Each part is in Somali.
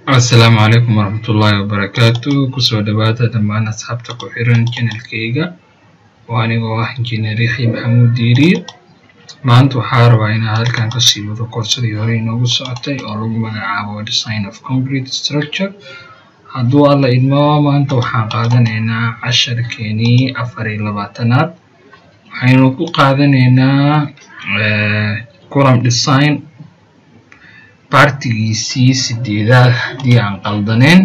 asalaamu calaykum waraxmatullaahi wabarakaatu kusoo dhawaada dhammaan asxaabta ku xiran janalkayga oo anigoo ah injineer yaxya maxamuud diiriye maanta waxaa rabaa inaan halkan kasii wado koorsadii hore inoogu socotay oo lagu magacaabo design of concrete structure hadduu alla idmo maanta waxaan qaadanaynaa casharkeenii afar iyo labaatanaad waxaynu ku qaadanaynaa column design baartigiisii sideedaad haddii aan qaldaneen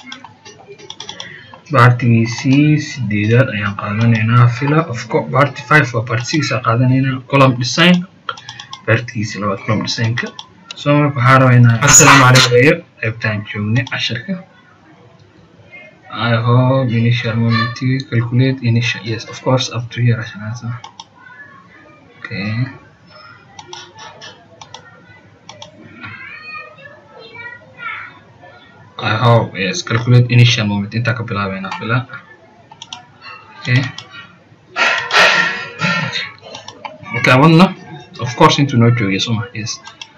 baartigiisii sideedaad ayaan qaadanaynaa fila ofco barty five waa barty six aan qaadanaynaa column design baartigiisii labaad column designka soo marka waxaa rabaa inaan assalaamu calaykum iyo qaybtaan joognay casharka I hope initial moment calculate initial yes of course up to here عشان أنسى okay I hope yes calculate initial moment inta ka bilaabeyna fila okay okay wadna of course intuu noo joogay soma yes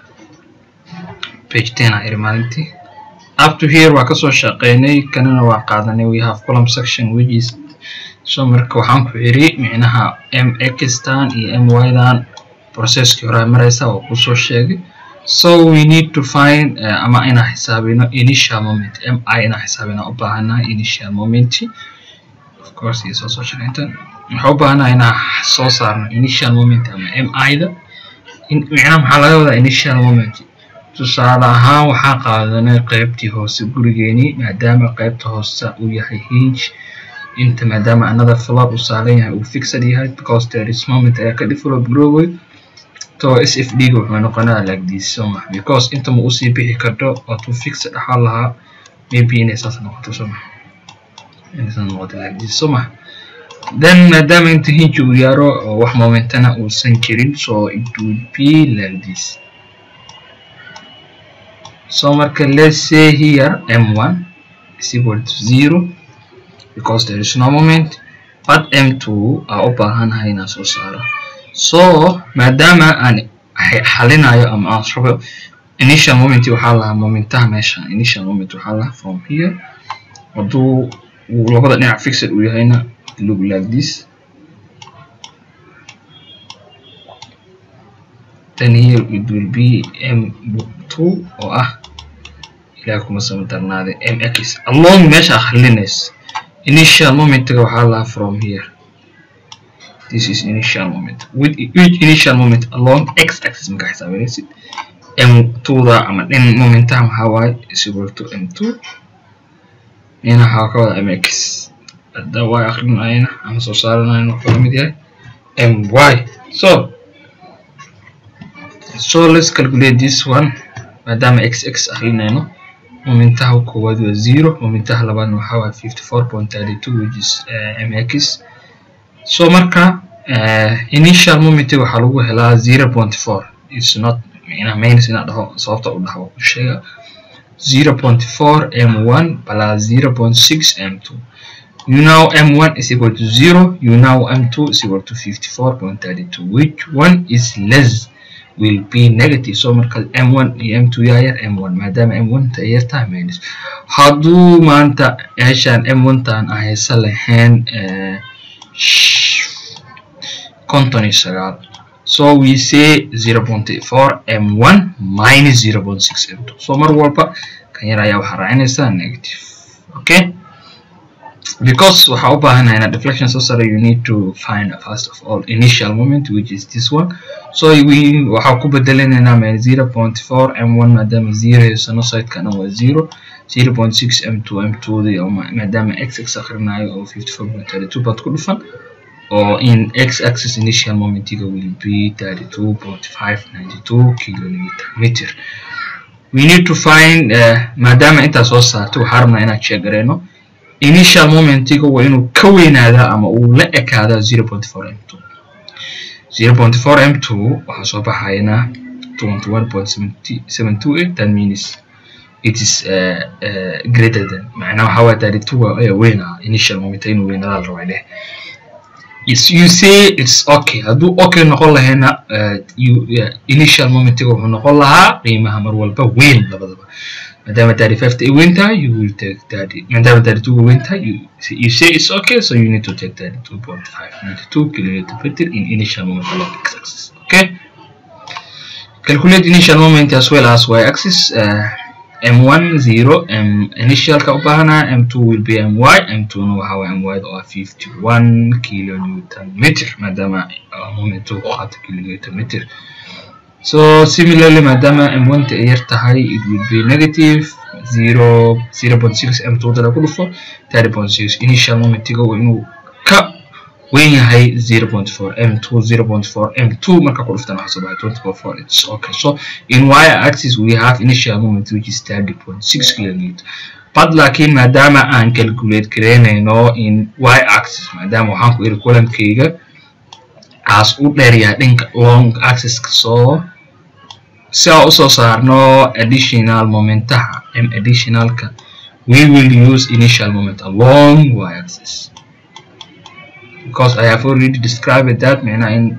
page ten a iri maalintii up to here waa kasoo shaqeynay kanina waa qaadanay we have column section which is so marka waxaan ku iri micnaha m x tan iyo m y dan processkii hore maraysa waa kusoo sheegay so we need to find uh, ama inaan xisaabino initial moment m i inaan xisaabina u baahanahay initial moment of course iyo soo soo shaqeyntan waxaa u baahanahay inaan soo saarno initial moment ama m i da micnaha maxaa laga wadaa initial moment tusaale ahaan waxaa qaadanay qaybtii hoose gurigeenii maadaama qaybta hoose uu yahay hinge inta maadaama another floor uu saaran yahay uu fixed yahay because there is moment ayaa ka develop groway to sfd ga wuxuu noqonaa like this soma because inta ma usii bixi karto waatuu fixed dhaxal lahaa maybe inay saas noqoto soma inay saas noqoto like this soma then maadaama inta hinge uu yaaro oo wax momentana uusan jirin so it would be like this so marka let's say here m1 is equal to zero because there is no moment but m2 aa u baahanahay inaan soo saaro so maadaama aan xalinayo ama aan rabo initial moment waxaa lahaa momentaha meesha initial moment waxaa lahaa from here hadduu uu labada dhinac fixed uu yahayna look like this then here it will be m2 oo ah ilaah kuma sama darnaaday mx along meesha akhrinays initial momentiga waxaa lahaa from here this is initial moment with each initial moment along x axis marka xisaabinaysid m2 da ama dhin momentaha maxaa waaye is equal to m2 ina waxaa ka wada mx hadda waa akrinayna ama soo saaranayna wuxuu la mid yahay my so so let's calculate this one maadaama x x akrinayno momentaha koowaad waa zero momentaha labaadna waxaa waaye fifty four point thirty two which is uh, mx so marka uh, initial moment waxaa lagu helaa zero point four it's not micnaha minus inaa dhaho sababta u dhaho u sheega zero point four m one plus zero point six m two you know m1 is equal to zero you know m2 is equal to fifty four point thirty two which one is less will be negative so marka m1 iyo m2 yaa yar m1 maadaama m1 ta yar tahay minus hadduu maanta meeshaan m1 taan ahaysa lahayn konton iyo sagaal so we say zero point four m1 minus zero point six m2 so mar walba kan yar ayaa waxaa raacinaysaa negative okay because waxaa u baahanahay ina deflection soo sare you need to find first of all initial moment which is this one so we waxaa ku bedelinaynaa min zero point four m1 maadaama zero haysano sidekana waa zero zero point six m2 m2 di maadaama x x akhrinayo oo fifty four point thirty two baad ku dhufan oo in x axis initial momentiga will be thirty two point five ninety two kilometer meter we need to find uh, maadaama intaa soo saartay waxaa rabnaa inaan sheegareyno initial momentiga waa inuu ka weynaadaa ama uu la ekaadaa zero point four m two zero point four m two waxaa soo baxayna twenty one point seven two eight that means it is uh, uh, greater than macnaha waxaa waa thirty two ayaa weynaa initial moment inuu weynadaa la rabaa leh Yes, you say it's okay hadduu okay noqon lahayna uh, you, yeah, initial momentiga wuxuu noqon lahaa qiimaha mar walba weyn labadaba maadaama 35 ay weyn tahay you will take 30 maadaama 32 ay weyn tahay you, you say it's okay so you need to take 32.5 92 kilonewton per meter in initial moment along x-axis okay calculate initial moment as well as y-axis uh, m1 0 m initial ka u baahanaa m2 will be my m2 na waxa waye my oo ah 51 kilonewton meter maadaama uh, moment uu qaato kilonewton meter so similarly maadaama m1 ta ay yar tahay it will be negative 0 0.6 m2 dala ku dhufo 30.6 initial momentiga waa inuu ka weyn yahay 0.4 m2 0.4 m2 marka ku dhuftana waxaa soo baxay 20.4 it's okay so in y axis we have initial moment which is 30.6 kilonewton but laakiin maadaama aan calculate gareynayno in y axis maadaama waxaan ku iri kulankayga aas u dheer yahay dhanka long axis-ka soo si aan usoo saarno additional momentaha m additionalka we will use initial moment along y axis because I have already described that macnaha in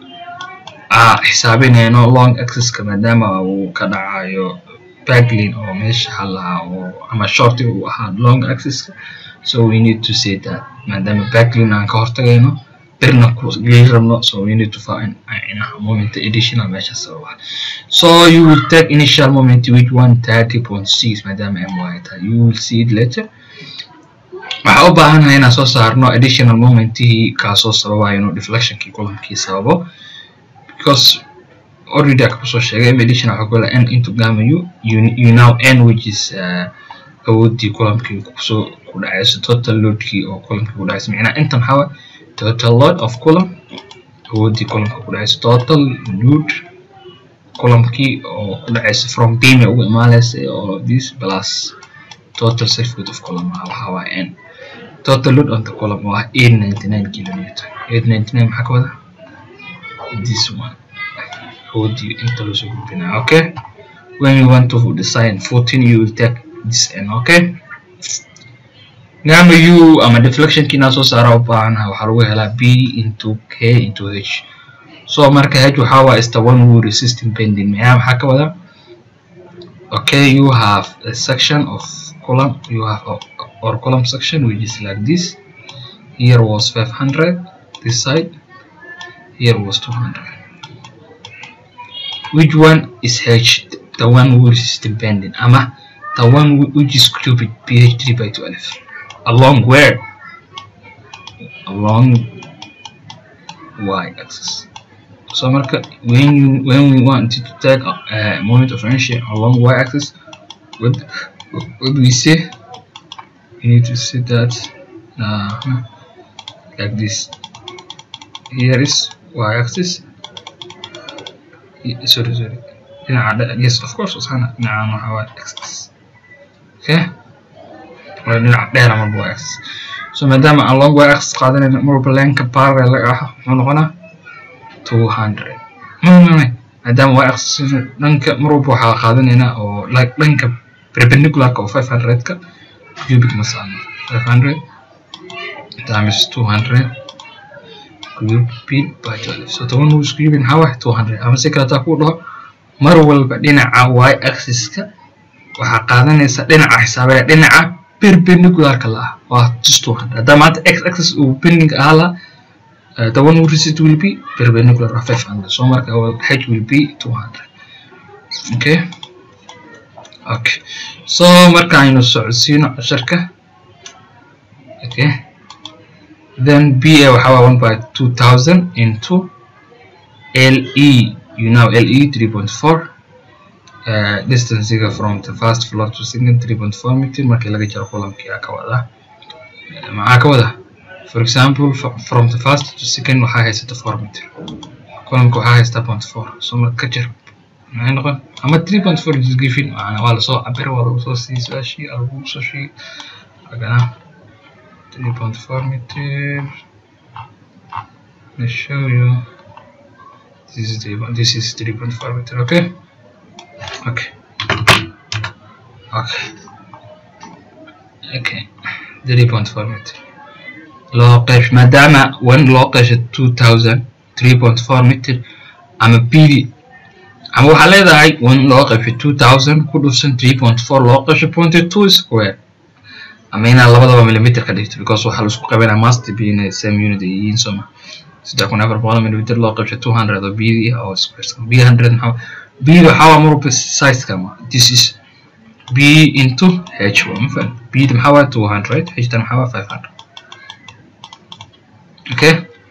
aa xisaabinayno long axis-ka maadaama uu ka dhacayo backlin oo meesha halahaa oo ama shortiga uu ahaa long axis-ka so we need to say that maadaama backlin aan ka hortagayno birna ku geli rabno so we need to find inaha moment additional meesha sababa so you will take initial moment which one 30.6 maadaama my tahay you will see it later waxaa u baahanahay inaan soo saarno additional momentihii kaasoo sababayo inuu deflectionkii kulankii sababo because already aka kusoo sheegay m additional waxaa kula n into gamma u you, you now n which is uh, awoodii kulamkii kusoo ku dhacayso total loadkii oo kulamkii ku dhacayso micnaha intan waxaa waay total load of column awoodii kulamka ku dhacayso total load kulamkii oo ku dhacayso from game ugu imaanaysa oo this plus total circuit of column waxaa waay n total load on the column waa 899 kilonewton 899 maxaa ka wada this one awoodii inta loo soo gudbinaya okay when you want to design 14 you will take this n okay gamma u ama deflectionkii inaa soo saara u baahanaha waxaa lagu helaa b into k into h so marka h waxaa waa is the one who resisting bending maxaa maxaa ka wada okay you have a section of column you have a, or column section which is like this here was 500 this side here was 200 which one is h the one who resisting bending ama the one which is cubic ph 3 by 12 along where along y axis so marka when you when we want to take a moment of inertia along y axis what what do we say you need to say that uh, like this here is y axis sorry sorry yes of course wasana dhinacan waxa waa axis okay waa dhinaca dheer ama y axis so maadaama aan long y axis qaadanayno marwalba leenka parallel laga ah muxuu noqonaa 200 mamamay maadaama y axis dhanka marwalba waxaa qaadanaynaa oo like dhanka perpendicularka oo 500 ka cubic ma saarno 500 times 200 cubic by 12 so toban wuu isku yibin maxaa waay 200 ama si kale taa kuu dhaho mar walba dhinaca y axis-ka waxaa qaadanaysa dhinaca xisaabaya dhinaca perpendicularka la ah waa just 200 haddaa maanta x axis uu bending ahaa la uh, the one who resist will be perpendicular of 500 so marka h will be 200 okay okay so marka aynu socodsiino casharka okay then ba waxaa waa 1 by 2000 into le you know le 3.4 uh, distancega from the first floor to second 3.4 meter markii laga jaro kulamkii aa ka wada maxaa ka wada for example from the first to second waxaa haysata 4 meter kulamka waxaa haysata 0.4 so marka ka jar maxay noqon ama 3.4 is given waa lasoo cabira waa lagu soo sii su-aashii aa lagu soo sheegay agana 3.4 meter let show you this is 3, this is 3.4 meter okay okay okay okay 3.4 meter loo qeysh maadaama one loo qeysho 2000 3.4 meter ama bd ama waxaa leedahay one loo qaybsho two thousand ku dhufsan three point four loo qaybsho point two square ama inaad labadaba millimeter ka dhigto because waxaa laisku qabanaya must be in same unit ay yihiin soo ma saddex kun afar boqol millimeter loo qaybsho two hundred oo bd ah oo square b hundred maxaa bd waxaa waa marwalba sizeka ma this is b into h waa ma faham bd maxaa waa two hundred h tan maxaa waa five hundred okay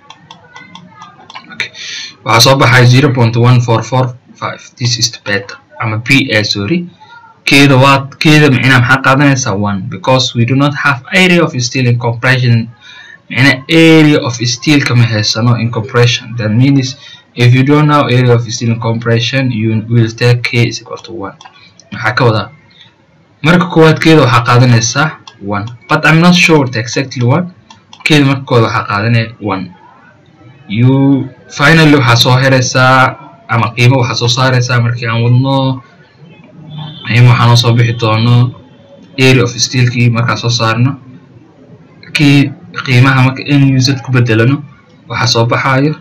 okay waxaa soo baxay zero point one four four five this is the beta ama p a sorry keeda waa keeda micnaha maxaa qaadanaysaa one because we do not have area of steel in compression micna area of steel kama haysano in compression that means if you don't know area of steel in compression you will take k is equal to one maxaa ka wadaa marka koowaad keeda waxaa qaadanaysaa one but i'm not sure the exactly one keeda marka koowaad waxaa qaadanaya one you finally waxaa soo heraysaa ama qiimo waxaa soo saaraysaa markii aan wadno qiimo waxaa noo soo bixi doono area of steelkii markaa soo saarno kii qiimaha marka n used ku bedelano waxaa soo baxayo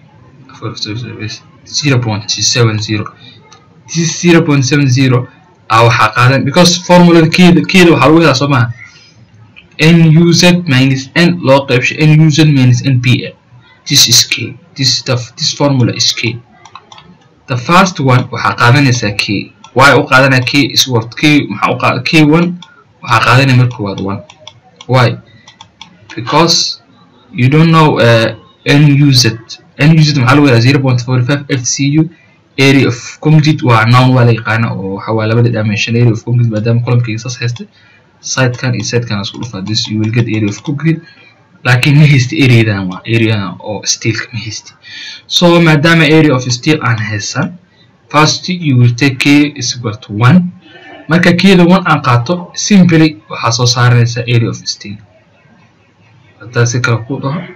zero point seven zero this zero point seven zero ah waxaa qaadan because formulada keeda keeda waxaa lagu helaa soo maha n used minus n loo qaybsho n used minus n p a this is k this the this formula is k the first one waxaa qaadanaysaa k why u qaadanaya k is worth k maxaa u qaada k one waxaa qaadanaya marka koowaad one why because you don't know uh, n used n used maxaa lagu yahaa zero point forty five f c u area of concrete waa noun waa la yaqaana oo waxa waa labada dimension area of concrete maadaama columnkayga saas haystay sidekan iyo sidekan isku dhufaa this you will get area of concrete laakiin ma haysti areadan waa areadan oo steelka ma haysti so maadaama area of steel aan haysan first you will take k is equal to one marka keeda one aan qaato simply waxaa soo saaranaysaa area of steel hadaa si kale ku dhaho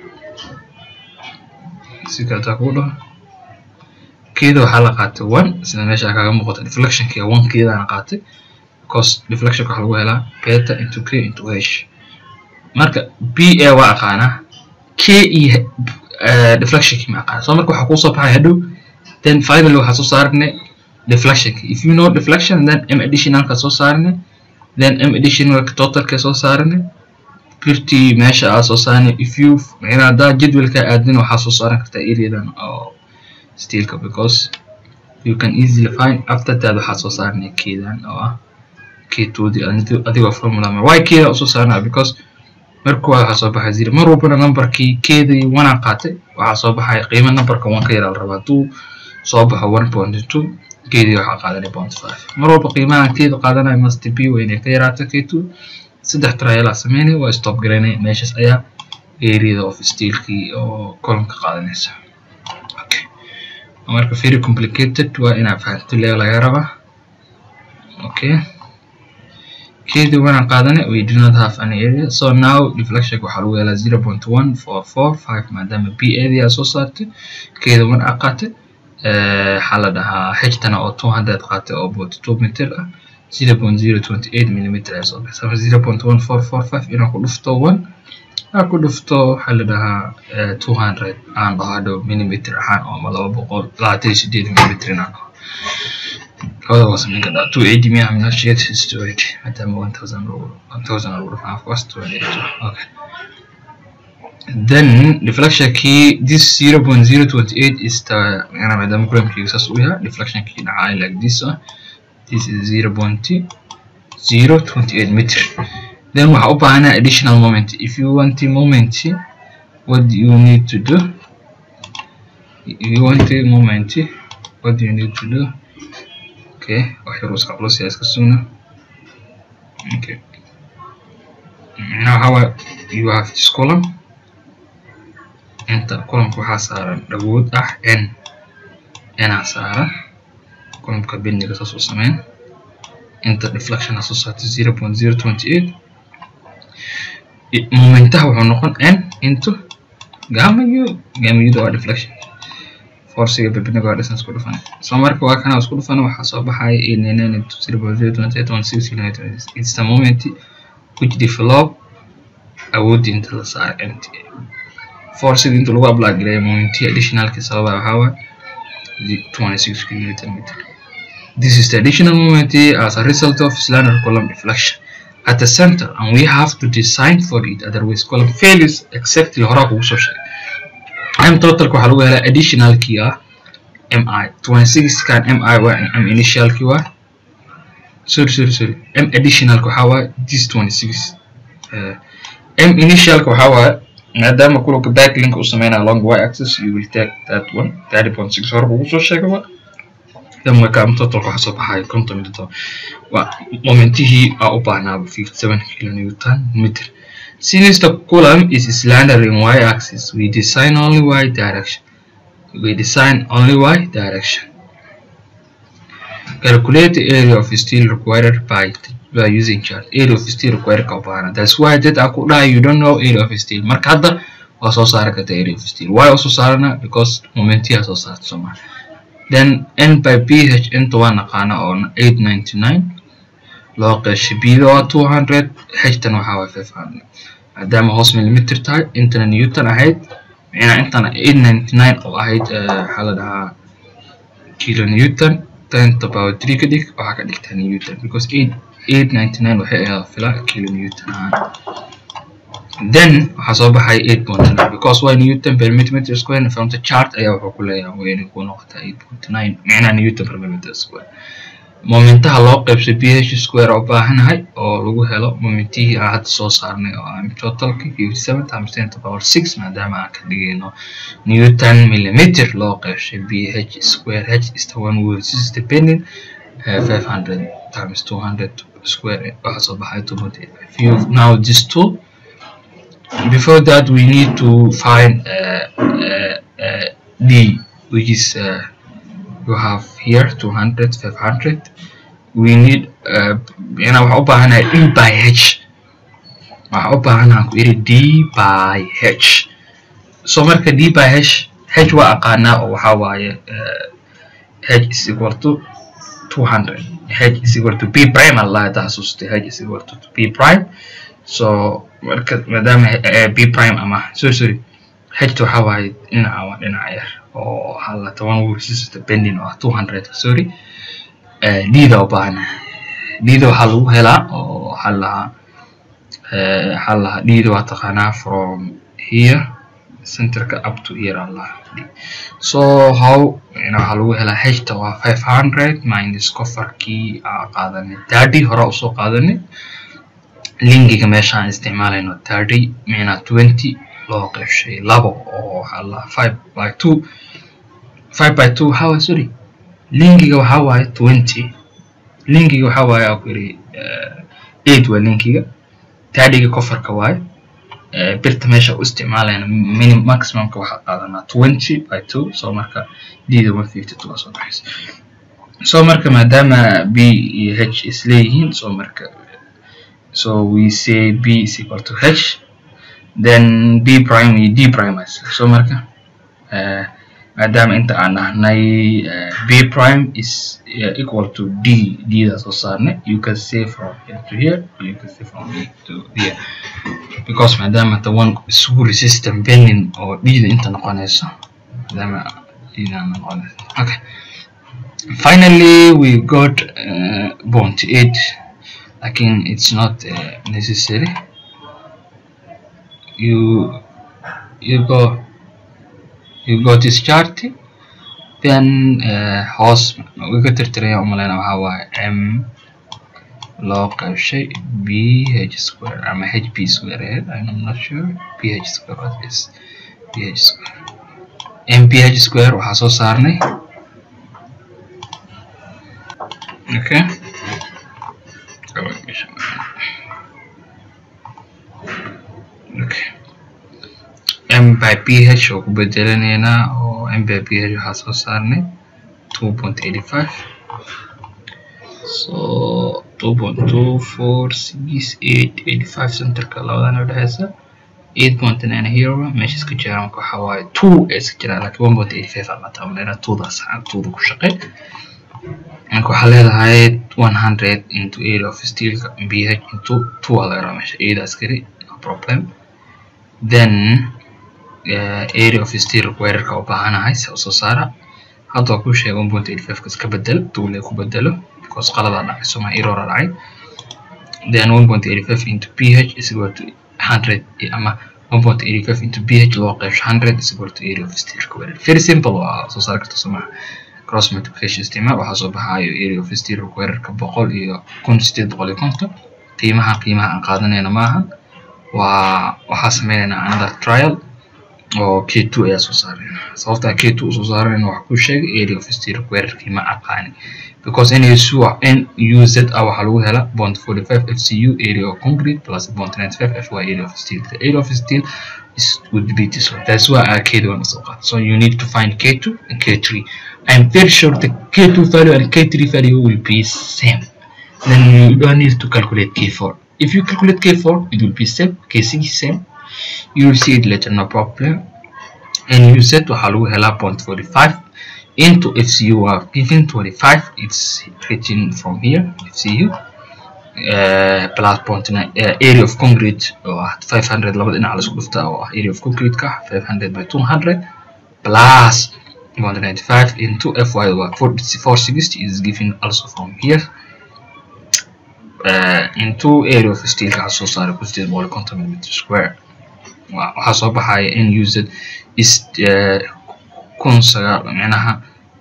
si kale hadaa ku dhaho keeda waxaa la qaatay one sida meesha kaga muuqata deflectionka one keedaan qaatay because deflectionka waxaa lagu helaa beta into k into h marka b a waa aqaanaa k iyo deflectionki ma aqaana so marka waxaa kuusoo baxay hadhow then finally waxaa soo saarnay deflectionki if you know deflection then m additionalka soo saarnay then m additionalka totalka soo saarnay birtii meesha aa soo saarnay if you micnaa haddaa jadwalka aadin waxaa soo saaran kartaa areadan oo steelka because you can easily find after that waxaa soo saarnay keedan oo ah keetoodii adigoo formula mar why keeda usoo saarnaa because marka waa waxaa soo baxay zero mar walbana numberkii keedii one aan qaatay waxaa soo baxay qiimo numberka one ka yaraa la rabaa hadduu soo baxo one point two keedii waxaa qaadanay point five mar walba qiimaha keeda qaadanaya must be waa inay ka yaraato k two saddex trialaa sameynay waa stop garaynay meeshaas ayaa areada of steelkii oo columnka qaadanaysa okay marka very complicated waa inaad fahanto lee laga rabaa okay keedii wanaan qaadanay we do not have any area so now deflection waxaa lagu helaa zero point one four four five maadaama b adii aa soo saartay keeda wan aa qaatay waxaa la dhahaa xijtana oo two hundred qaatay oo forty two meter ah zero point zero twenty eight millimeter ayaa soo baxay zero point one four four five inaa ku dhufto one aa ku dhufto waxaa la dhahaa two hundred aan dhaho hadhow millimeter ahaan oo ama laba boqol labaatan iyo sideed millimeter inaan dhaho labada waa samayn kartaa two eighty miya amina sheet is two eighty maadaama one thousand one thousand lagu dhufaa of course two eighty okay then deflection key this zero point zero twenty eight is the yana maadaama kulamkeyga saas u yahay deflection key dhacay like this ah this is zero point zero twenty eight meter then waxaa u baahanaa additional moment if you want the moment what do you need to do if you want the moment what do you need to do okay wax yar iska culus yaa iska sugna okay now how you have this column inta columnka waxaa saaran dhawood ah n n-aa saaran columnka bendiga saas u sameyn inta deflection aa soo saartay zero point zero twenty eight momentaha wuxuu noqon n into gamma u gamma u waa deflection forciga bebinaga waa distance ku dhufan so marka waa kana isku dhufan waxaa soo baxaya eighty-nine into zero point zero twenty eight one six united it's the moment which develop awoodii inta la saaray nt forciga inta lagu apply gareeyo momentihi additionalki sababa waxaa waay 26 kilonewton meter this is the additional moment as a result of slender column deflection at the center and we have to design for it otherwise column failures exactly horaa kugu soo sheegay m totalka waxaa lagu helaa additionalkii ah mi 26 kan mi waa m initialkii waa sorry sorry sorry m additionalka waxaa waaye this 26 uh, m initialka waxaa waaye maadaama kulka backlink u sameynaya along y axis you will take that one 30.6 hore kugu soo sheegay waa then marka m totalka waxaa soo baxaya konton iyo todoba waa momentihii aa u baahnaaba 57 kilonewton meter since the column is slender in y axis we design only y direction we design only y direction calculate the area of steel required by by using chart area of steel required ka baahna that's why dad aan ku dhahay you don't know area of steel marka hadda waa soo saari karta area of steel why oo soo saarana because momentiyaa soo saarta soomaa then n by ph inta waa naqaana oo 899 loo qeeshay bida waa 200 htan waxaa waa 500 maadaama hoos millimeter tahay intana newton ahayd micnaa intana 899 oo ahayd waxaa la dhahaa kilo newton ten to power three ka dhig waxaa ka dhigtaa newton because 899 waxay ahayd filaa kilo newton ahaan then waxaa soo baxay 8.9 because y newton per millimeter square from the chart ayaa wuxuu ku leeyahay waa inay ku noqotaa 8.9 micnaha newton per millimeter square momentaha loo qaybsay ph square oo baahanahay oo lagu helo momentihii aan hadda soo saarnay oo aan totalka 57 times 10 to power 6 maadaama aan ka dhigayno newton millimeter loo qaybshay ph square h is the one which is depending uh, 500 times 200 square waxaa soo baxay 2.85 you now this tool before that we need to find uh, uh, uh, d which is uh, you have here 200 500 we need ina waxaa u baahanahay d by h waxaa u baahanaha ku iri d by h so marka d by h h waa aqaanaa oo waxaa waaye h is equal to 200 h is equal to b prime allah hadda xasuustay h is equal to b prime so marka maadaama b prime ama sorry sorry hta waxaa waaye dhinaca waa dhinaca yar oo hala toban wursis depending oo ah 200 sorry dida u baahana dida waxaa lagu helaa oo waxaa lahaa waxaa lahaa dida waa taqaanaa from here centerka up to here allah so how waxaa lagu helaa hta waa 500 minus cofarkii aa qaadanay thirty hore usoo qaadanay linkiga meeshaan isticmaalayno thirty mina twenty loo qeybshay labo oo waxaa la five by two five by two waxaa waaye sorry linkiga waxaa waaye twenty linkiga waxaa waaye aa ku yidhi eight waa linkiga thirtyga cofarka waaye birta meesha u isticmaalayna minim maximumka waxaa qaadanaa twenty by two so marka dida one fifty two waa soo baxaysa so marka maadaama b iyo h isleeyihiin so marka so we say b is equal to h then b prime iyo d prime so marka uh, maadaama inta aan nahnay uh, b prime is uh, equal to d d da soo saarnay you can say from here to here you can say from here to here because maadaama the one isugu resistant bending oo d da inta noqonayso maadaama d da noqonayso okay finally we got uh, bond 8 lakin it's not uh, necessary you you go you go this chart then uh, hoos wiga tirtiraya umaleyna waxaa waaye m loo qaybshay b h square ama h p square ahead I'm not sure p h square what is p h square m p h square waxaa soo saarnay okay okay m by ph oo ku bedelanaynaa oo m by ph waxaa soo saarnay two point eighty five so two point two four six eight eighty five centerka labadan udhexeysa eight point nine here meesha iska jiraan marka waxaa waaye two ee iska jiraan laakiin one point eighty five aan la taabanayna twodaas twoda ku shaqey marka waxaa leedahay one hundred into area of steelka bh into two aa laga rabaa meesha area askari no problem then uh, area of steel requirerka u baahanahay se usoo saara hadda waa kuu sheegay one point eighty five ka iska bedel tuule ku bedelo because qaladaa dhacay soma errora dhacay then one point eighty five into ph is equal to hundred ama one point eighty five into ph loo qeybsho hundred is equal to area of steel squared very simple waa soo saari karta somaha cross multiplication isticmaal waxaa soo baxaayo area of steel squaredka boqol iyo kun sideed boqol iyo konton qiimaha qiimaha aan qaadanayna maaha waa waxaa sameynaynaa another trial oo k two ayaa soo saarayna sababta k two usoo saarayna waxaa ku sheegay area of steel squaredkii ma aqaani because NASU NUZ ah waxaa lagu helaa bond 45 FCU area of concrete plus bond 95 FY area of steel. The area of steel is would be this one. That's why I K2 is So you need to find K2 and K3. I'm very sure the K2 value and K3 value will be same. Then you don't need to calculate K4. If you calculate K4, it will be same. K6 same. You will see it later, no problem. And you said to Halu Hela bond 45 into FCU are given 25 it's written from here FCU uh, plus point uh, area of concrete oo ah 500 labada dhinac la isku dhufta oo ah area of concrete ka 500 by 200 plus 195 into FY waa 460 is given also from here uh, into area of steel ka soo saaray ku 850 mm square waxaa soo baxaya in used is uh, kun sagaal micnaha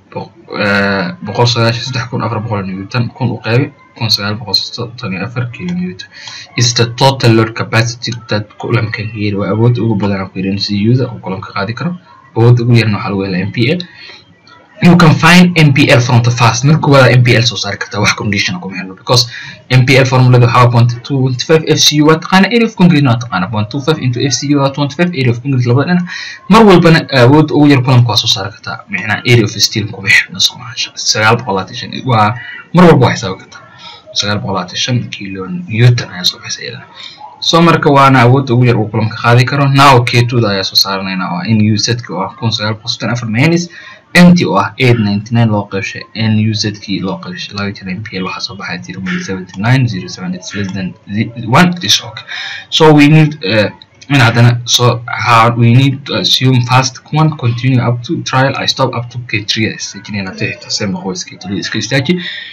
boqol sagaashan saddex kun afar boqol newton kun u qeybi kun sagaal boqol soddon iyo afar kilo newton is the total load capacity that kulanka yiri waa awoodda ugu badan aan ku yidhi NCU-da oo kulanka qaadi karo awoodda ugu yarna waxaa lagu helaa MPL you can find MPL from the fast marka koowaad MPL soo saari kartaa wax condition kuma helno because MPL formulada waxaa point two twenty five FCU waa taqaana area of concrete waa taqaana point two five into FCU waa twenty five area of concrete labada dhinac mar walbana awood ugu yar kulanka waa soo saari kartaa micnaa area of steel kuma xidhna soomaa sagaal boqol labaatan shan waa mar walba waa xisaabi kartaa sagaal boqol labaatan shan kilo newton ayaa soo baxaysa iyadana so marka waana awoodda ugu yar uu kulanka qaadi karo now k2da ayaa soo saaranayna oo in usedka oo ah kun sagaal boqol soddon afar minus mt oo ah eight ninety nine loo qeybshay n uzkii loo qeybshay laga jira mpl waxaa soo baxay zero point seventy nine zero seven it's less than one it is okay so we need uh, in haddana so how we need to assume fast one continue up to trial i stop up to k3 istajinayna tixta same noqoys k3 iska istaaji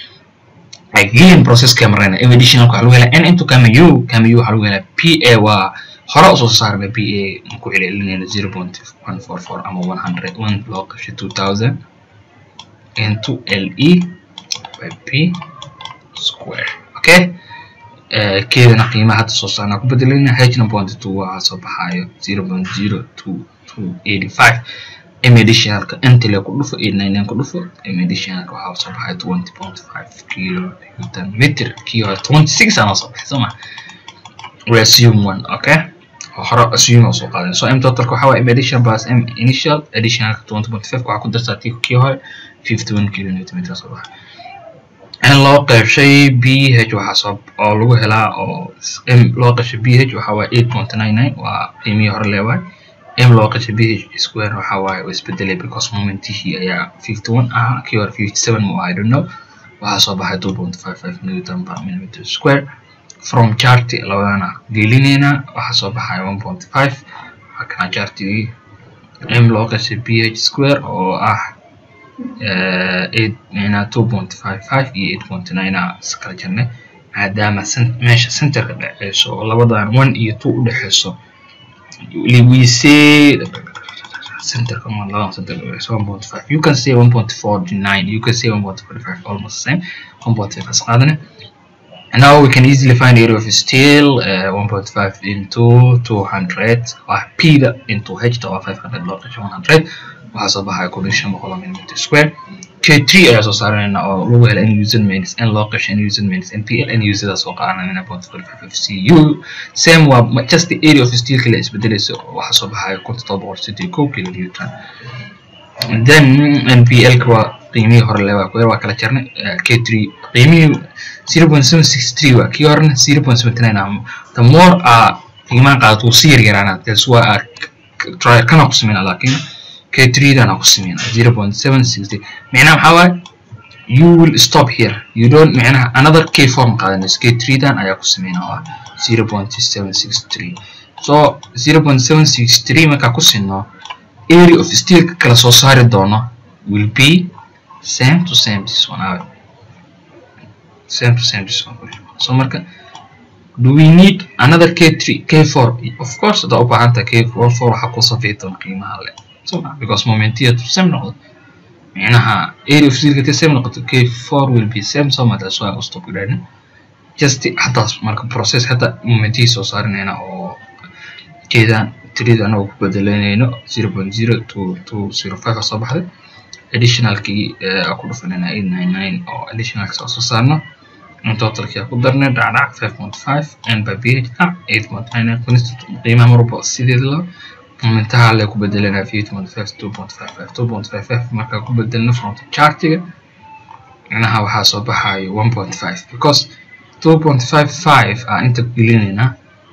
again processka marayna additional waxaa lagu helaa n into kama u kama u waxaa lagu helaa p a waa hore usoo saarnay p a ku celcelinayna zero point one four four ama one hundred one loo qashay two thousand into l e by p square okay keedana qiimaha hadda soo saarnaa ku bedelayna hna point two waxaa soo baxaayo zero point zero two two eighty five m additionalka intile ku dhufo eight nine nine ku dhufo m additionalka waxaa soo baxay twenty point five kilo newton meter kii hore twenty six ana soo baxay sooma we assume one okay hore assume oo soo qaadan so m totalka waxaa waaye m addition plus m initial additionalka twenty point five waxaa ku dartaa tii kii hore fifty one kilo newton meter soo baxay in loo qeybshay b h waxaa soo oo lagu helaa oo m loo qeybshay b h waxaa waaye eight point nine nine waa qiimihii hore leewaay m loo qeybshay b h square waxaa waaye oo isbedelay because momentihii ayaa fifty one ahaa kii hore fifty seven mu i don't know waxaa soo baxay two point five five newton per millimeter square from charti labadana gelinayna waxaa soo baxay one point five waa kana chartigii m loo qeybshay b h square oo ah eight micnaa two point five five iyo eight point nine a iskala jirnay maadaama meesha centerka dhexeyso oo labadan one iyo two udhexeyso we say centerka ma labadan center dhexeyso one point five you can say one point forty nine you can say one point forty five almost the same one point five as qaadane And now we can easily find area of steel uh, 1.5 into 200 or p into h to 500 log 100 waxaa soo baxaya kun iyo shan boqol millimeter square k3 ayaa soo saaranayna oo lagu hela n user minus n loo qeshay n user minus npl n userda soo qaadanayna point forty five fcu same waa just the area of steel kale isbedelaysa waxaa soo baxaya kun todoba boqol siddeed kow kilo newton then npl ka waa qiimihii hore le waa waa kala jarnay k3 qiimihii zero point seven six three waa kii horena zero point seventy nine ah the more a qiimaha qaadato wuu si yaryaraanaa that's why a trial kana ku sameyna laakiin k three dana ku sameyna zero point seven six three micnaha maxaa waaye you will stop here you don't micnaha another k form qaadanayso k three dan ayaa ku sameyna oo ah zero point seven six three so zero point seven six three markaa ku sinno area of steelka kala soo saari doono will be same to same this one out same to same this one so marka do we need another k3 k4 of course hadaa u baahan tahay k4 4 waxaa ku safiitan qiimaha le so because momentiyadu same noqdo micnaha area of silka same noqoto k4 will be same so much that's why I stop grading just hadaas marka process hada momentiyii soo saarinayna oo jeedaan tirida anagoo ku bedelanayno 0.0 to to 05 soo baxday additionalkii ku dhufanayna 899 oo additionalka soo soo saarno in totalkii ku darnay dhacdhac 5.5 and by ph dhac 8.99 constant qiimaha marwalba sideed la momentaha le ku bedelanaa 8.5 2.55 2.55 markaa ku bedelno from chartiga micnaha waxaa soo baxayo 1.5 because 2.55 aa inta gelinaynaa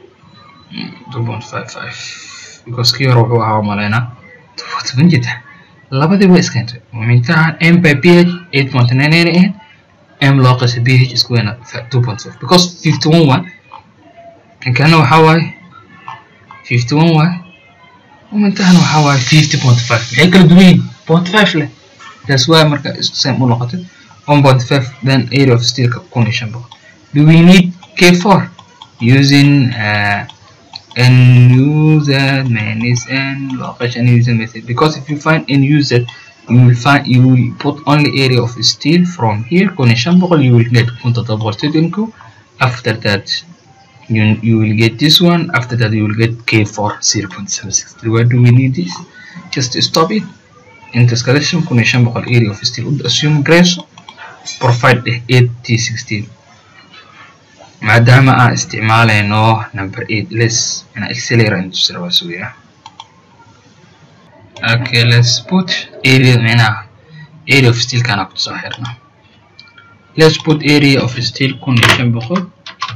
2.55 because kii hore wuxuu ahaa umalaynaa toban jita labadii waa iskentay momentaha m by ph 8.99 ahayd m loo qasa ph isku weyna 2.5 because 51 waa kankana waxaa waaye 51 waaye momentahana waxaa waaye 50.5 maxay kala duwan yihiin 0.5 leh that's why marka isku same u noqotay 1.5 then area of steelka kun iyo shan boqol do we need k4 using uh, and user manis and location user method because if you find in user you will find you will put only area of steel from here connection boqol you will get kunta boqoltodinku after that you, you will get this one after that you will get k4 0.76 why do we need this just stop it intercalation connection boqol area of steel assume grace provide 8 t16 maadaama aan isticmaalayno number eight less ina accelerant sirwasuya okay let's put area micnaha area of steel kana ku soo xirna let's put area of steel kun iyo shan boqol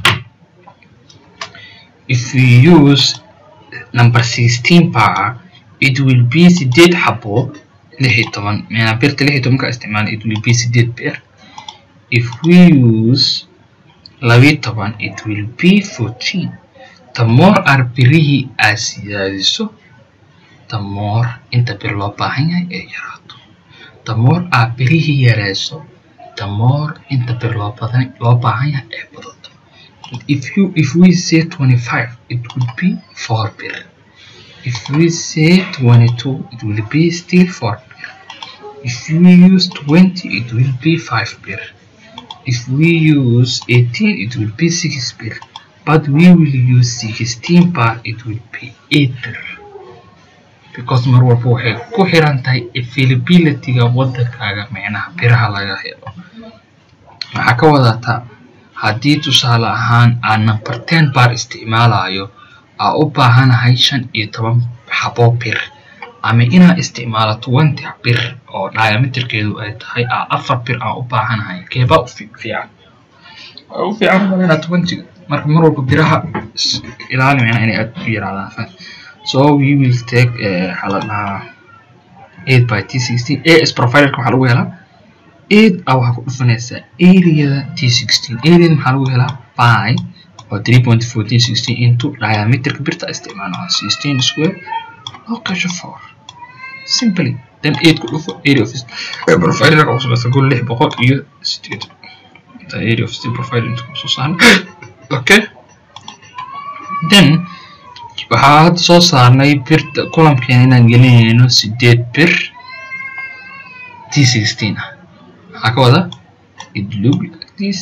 if we use number sixteen power it will be sideed xabo lix iyo toban micnaha birta lix iyo toban ka isticmaala it will be sideed bir if we use labiyo toban it will be fourteen the more ar birihii aad siyaadiso the more inta bir loo baahan yahay ee yaraato the more aad birihii yareyso the more inta bir loo badan loo baahan yahay ee badato if you if we say 25 it would be 4 bir if we say 22 it will be still 4 bir if we use 20 it will be 5 bir if we use 18 it will be 6 bir but we will use 16 bar it will be 8 bir because mar walba waxay ku xiran tahay availability-ga wadankaaga micnaha biraha laga helo waxaa ka wadataa haddii tusaale ahaan aan number ten bar isticmaalayo aa u baahanahay shan iyo toban xabo bir ama inaa isticmaalo twenty bir oo diameterkeedu ay tahay aa afar bir aan u baahanahay keebaa u fiican u fiican malena twenty marka mar walba biraha ilaali micnaha inay aad u yaraadaan so we will take waxaa la dhahaa eight by t sixteen as providerka waxaa lagu helaa eight a waxaa ku dhufanaysaa areada t sixteen areada maxaa lagu helaa by oo three point fourteen sixteen into diameterka birta isticmaalo sixteen square loo qesho four simply then eight ku dhufo area of providerka uu samaysta kun lix boqol iyo sideed inta area of steel provider inta kusoo saarna okay then waxaa hadda soo saarnay birta kulamkeena inaan gelinayno sideed bir t sixteen ah maxaa ka wada it look like this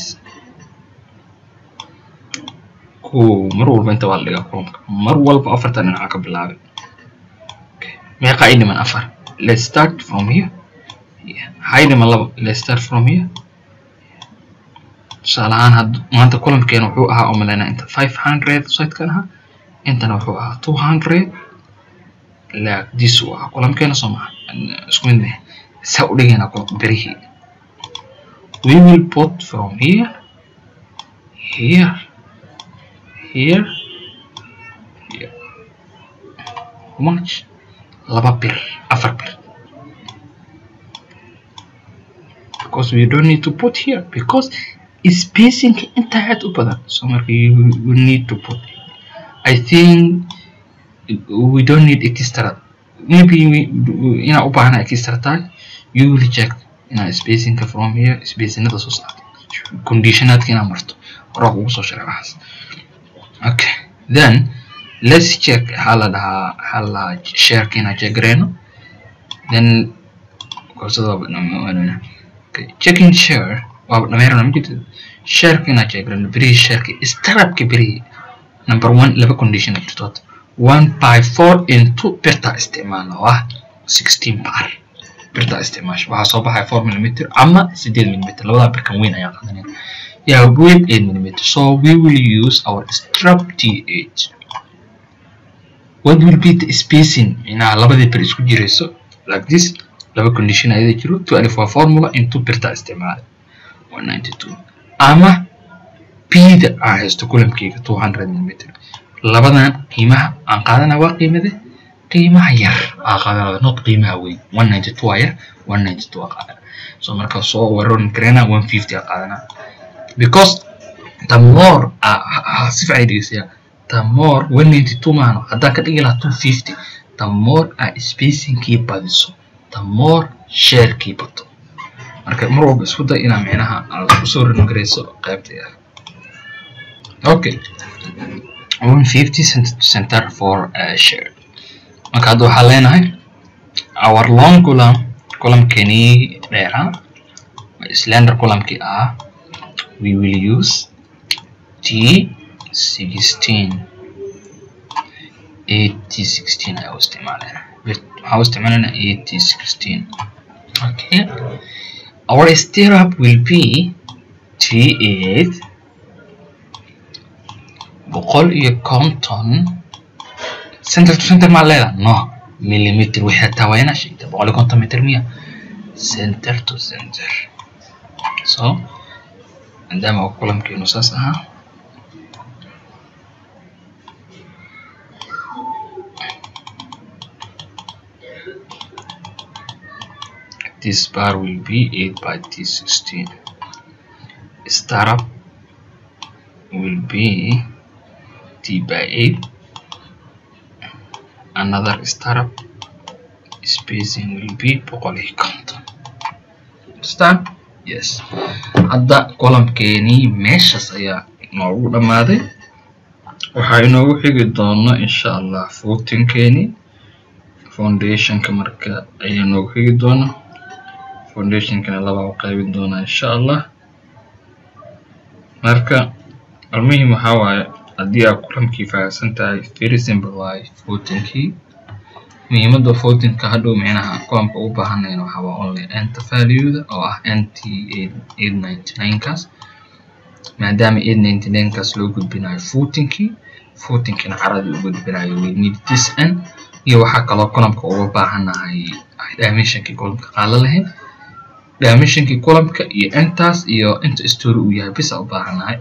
ko mar walba inta waa la dhigaa kulamka mar walba afartan dhinaca ka bilaabay meeqa ay dhiman afar let's start from here maxay dhiman laba let's start from here tusaale ahaan had maanta kulamkeena wuxuu ahaa umaleynaa inta five hundred sitekan ahaa intana wuxuu ahaa two hundred like this uu ahaa kulamkeena soo maha isku mid meh saa u dhigaynaa birihii we will put from here here here here much laba bir afar bir because we don't need to put here because spacing inta aad u badan so marka you, you need to put I think we don't need extra maybe inaa u baahana extra tahay you will check inaa spacingka from here spacinada soo saarto conditionaadka inaa marto horaa kugu soo sharay waxaas okay then let's check waxaa la dhahaa waxaa la dhahaa shareka inaa check gareyno then koorsada waaba dhamaan okay checking share waaba dhameyrana ma jirto shareka inaa check gareyno berihii shareka starabka berihii number one laba condition jirtood one by four into birta isticmaalna oo ah sixteen bar birta isticmaasha waxaa soo baxaya four millimeter ama sideed millimeter labadaa birkan weyn ayaa qaadanaya yeah with eight millimeter so we will use our strap th what will be the spacing inaa labadii bir isku jirayso like this laba condition ayada jiro two alif waa formula into birta isticmaala one ninety two ama bda aan haysto kulamkeyga two hundred millimeter labadan qiimaha aan qaadana waa qiimade qiimaha yar aa qaadanada not qiimaha weyn one ninety two aa yar one ninety two aa qaadana so marka soo warorin karena one fifty aa qaadana because the more si fiican dhegeysaya the more one ninety two maano haddaan ka dhigi lahaa two fifty the more aa spacingkii badiso the more sharekii bato marka mar walba isku day inaa micnaha aad usoo rorin karayso qaybta yar okay 150 center for uh, share marka hadda waxaa leenahay our long column columnkeenii dheeraa slender columnkii ah we will use t 16 80 16 ayaa u isticmaalena waxaa u isticmaalena 80 16 okay our stirrup will be t 8 boqol iyo konton center to center maa leeda no millimeter waxay hataa waa inaa sheegta boqol iyo konton meter miya center to center so maadaama uu kulamkeenu saas ahaa this bar will be 8 by t16 startup will be t by 8 another startup spacing will be boqol iyo konton understand yes hadda columnkeenii meeshaas ayaa inoogu dhammaaday waxaa inoogu xigi doona insha allah footinkeenii foundationka marka ayaa inoogu xigi doona foundationkana labaa u qaybin doonaa insha allah marka almuhim waxaa waaye haddii aad kulamkii fahamsan tahay very simple waaye footinkii muhiimadda footinka hadhow micnaha kulamka u baahanayna waxaa waa only enta valueda oo ah nt eight ninety nine kaas maadaama eight ninety nine kaas loo gudbinayo footinkii footinkina caradii u gudbinayo we need this n iyo waxaa kaloo kulamka uga baahanahay dimensionkii kulamka qaala lahayd dimensionkii kulamka iyo intaas iyo inta story uu yahay bisa u baahanahay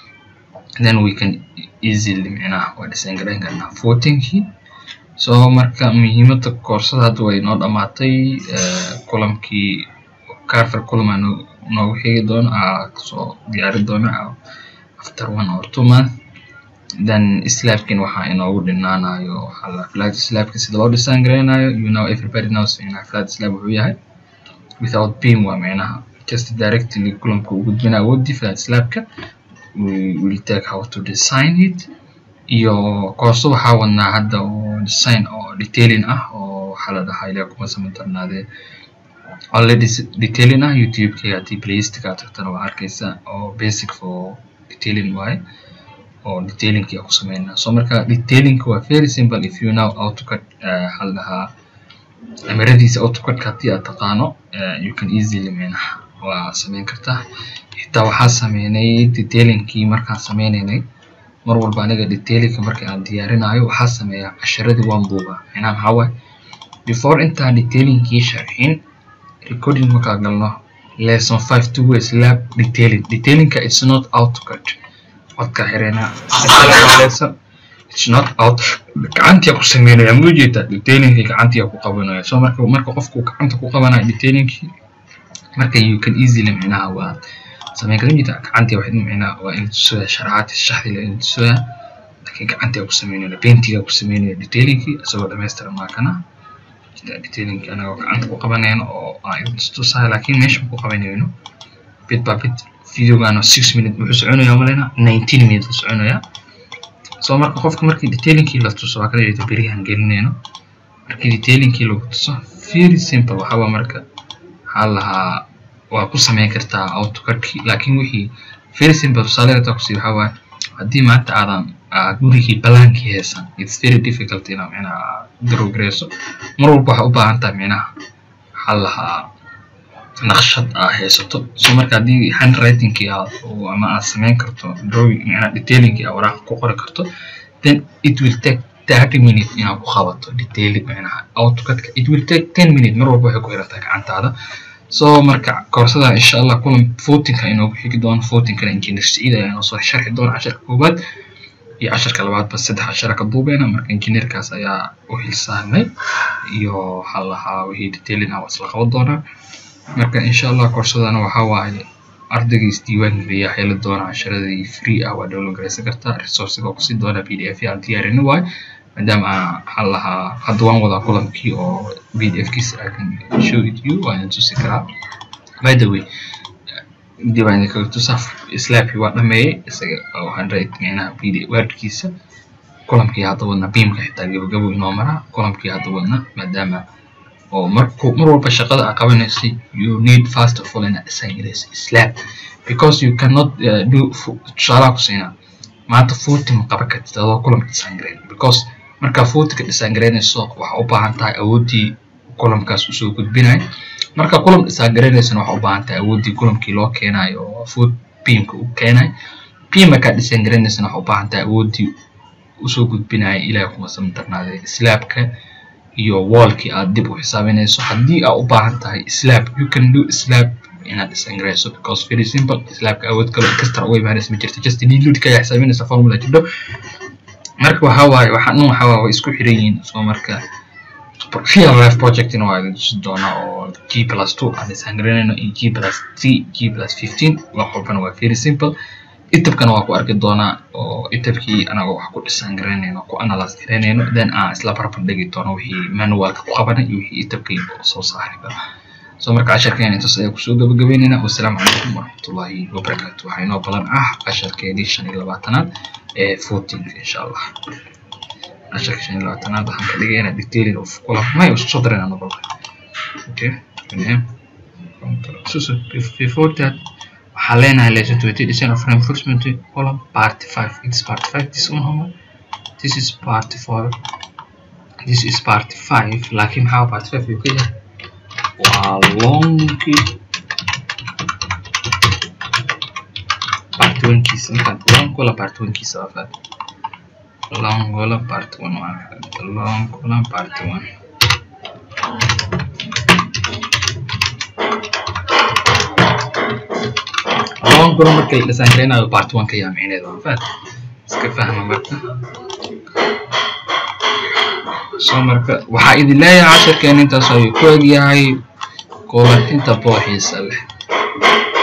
then we can easily micnaha waa design garayn karnaa footinkii so marka muhiimadda koorsada hadda way noo dhamaatay kulamkii carver kulam aa noogu xigi doono aa soo diyaari doono after one or two month then slabkin waxaa inoogu dhinaanayo waxaa la flat slabka sida loo design garaynayo you know everybody knows micnaha flat slab wuxuu yahay without beam waa micnaha just directly kulamka u gudbina awoodii flat slabka we will take how to design it iyo koorso waxaa wadnaa hadda oo design oo detailing ah oo waxaa la dhahaa ilaa kuma sama darnaadee already detailing ah youtube-kayga haddii playlistka aad tagtana waa arkaysa oo basic for detailing waaye oo detailingki ku sameynaa so marka detailingka waa very simple if you know autocad waxaa la dhahaa amaradiisa autocadka haddii aad taqaano you can easily micnaha waa sameyn kartaa xitaa waxaa sameynay detailingkii markaan sameynaynay mar walba aniga detailingka marka aan diyaarinayo waxaa sameeyaa casharadii waan duubaa micnaha maxaa waaye before intaan detailingkii sharxin recording markaa galno lesson five two ways lab detailing detailingka it's not autocad codka xireynaa lesson it's not out gacantiya ku sameynaya ma ujeedaa detailingkii gacantiya ku qabanaya so marka marka qofku gacanta ku qabanayo detailingkii marka you can easily micnaha waa sameyn kara jirta gacantii waxay micnaha waa in tusaya sharaxaad shaxdila in tusaya laakiin gacantii ku sameynayna paintiga ku sameynaya detailingkii isagoo dhammaystiran waa kana detailinka anagoo gacanta ku qabanayno oo aan idin tusahay laakiin meesha ku qabanayno bit by bit videogaana six minute wuxuu soconaya maleyna nineteen minute la soconaya so marka qofka markii detailinkii la tuso waa kala jeeda beriyahan gelinayno markii detailinkii lagu tuso very simple waxaa marka waxaa lahaa waa ku sameyn kartaa autocadkii laakiin wixii very simple tusaale intaa kusii waxaa waaye haddii maanta aadan gurigii balaankii heesan it's very difficult inaa micnaha darogreyso mar walba waxaa u baahan tahay micnaha waxaa lahaa naqshad aa haysato so marka haddii handwritingkii aad ama aad sameyn karto drawing micnaha detailingkii aad waraaqa ku qori karto then it will take thirty minute inaad ku qabato detailing micnaha autocadka it will take ten minute mar walba waxay ku xirantahay gacantaada so marka koorsada insha allah kulan footinka inoogu xigi doono footinkana engineer saciid ayaa inoo soo sharxi doona casharka koowaad iyo casharka labaadba saddex cashara ka duubeyna marka engineerkaas ayaa u xilsaarnay iyo waxaa lahaa wixii detailing ah waa isla qaban doonaa marka insha allah koorsadana waxaa waaye ardayga isdiiwaan geliya heli doona casharadii free ah waa download garaysan kartaa resourciga oo kusii doona p d f aan diyaarini waaye maadaama waxaa lahaa hadda waan wadaa kulankii oo p d f kiisa i can show it you waan idin tusi karaa by the way dib aan idinkaga tusaa slaabkii waa dhameeyey isaga oo hundred micnaha p d wordkiisa kulamkii hadda wadna beamka xitaa gabagabo inoo maraa kulamkii hadda wadna maadaama oo marku mar walba shaqada aad qabanaysay you need first of all inaad design garaysa slab because you cannot uh, do tusaalaha ku siinaa maanta footy ma qaban kartid adoo kulamka design garayn because markaa footyka design garaynayso waxaa u baahan tahay awooddii kulamkaas usoo gudbinayo marka kulam design garaynaysana waxaa u baahan tahay awooddii kulamkii loo keenayo oo foot beamka u keenayo beam markaa design garaynaysana waxaa u baahan tahay awooddii usoo gudbinayo ilaahay kuma samdarnaaday slabka iyo wallkii aad dib u xisaabinayso haddii aad u baahan tahay slab you can do slab inaad design garayso because very simple slabka awood kale kastar uga imaanaysa ma jirto just diludka ayaa xisaabinaysa formula jidho marka waxaa waaye waxaan dhan waxaa waaye way isku xiran yihiin so marka real life projectina waa idin tusi doonaa oo g plus two aan design garanayno iyo g plus three g plus fifteen wax walbana waa very simple itabkana waa ku arki doonaa oo itabkii anagoo wax ku design garanayno ku analyze garanayno then aan isla barbar dhigi doono wixii manualka ku qabanay iyo wixii itabkii soo saari karo so marka casharkeena intaas ayaa kusoo gabagabeynayna wassalaamu calaykum waraxmatullaahi wabarakaatu waxaa inoo balan ah casharkeedii shan iyo labaatanaad ee footinka insha allah casharka shan iyo labaatanaad waxaan ka dhigay inaa detailing of kulam may isku soo darayna noqon okay so so before that waxaa leenahay lesson twenty design of reinforcement column part five it's part five this one homework this is part four this is part five laakiin maxaa part five uu ka yahay waa longi part one kiisa markaad longola part one kiisa waa faad longola part one waa longola part one longola markay design garaynayo part one ka yaa micneeda waa faad iska fahma marka so marka waxaa idin leeyahay casharkeen intaas ayuu ku egyahay kulantinta booxiisa leh